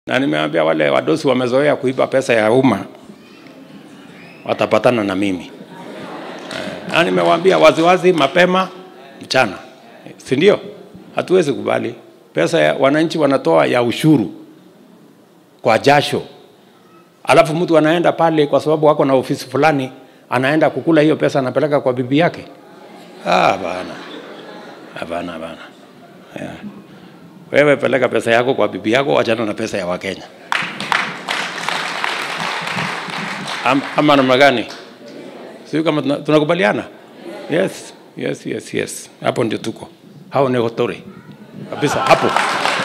na nimeambia wale wadosi wamezoea kuiba pesa ya umma watapatana na mimi Eh, na nimewaambia waziwazi mapema mchana, si ndio? Hatuwezi kubali pesa ya wananchi wanatoa ya ushuru kwa jasho, alafu mtu anaenda pale kwa sababu wako na ofisi fulani, anaenda kukula hiyo pesa, anapeleka kwa bibi yake. Ah, bana, hapana, hapana. Yeah. Wewe peleka pesa yako kwa bibi yako, wachana na pesa ya Wakenya. Am, ama namna gani? Sio kama tuna- tunakubaliana? Yes, yes, yes, yes. Hapo ndio tuko. Hao ni hotori kabisa hapo.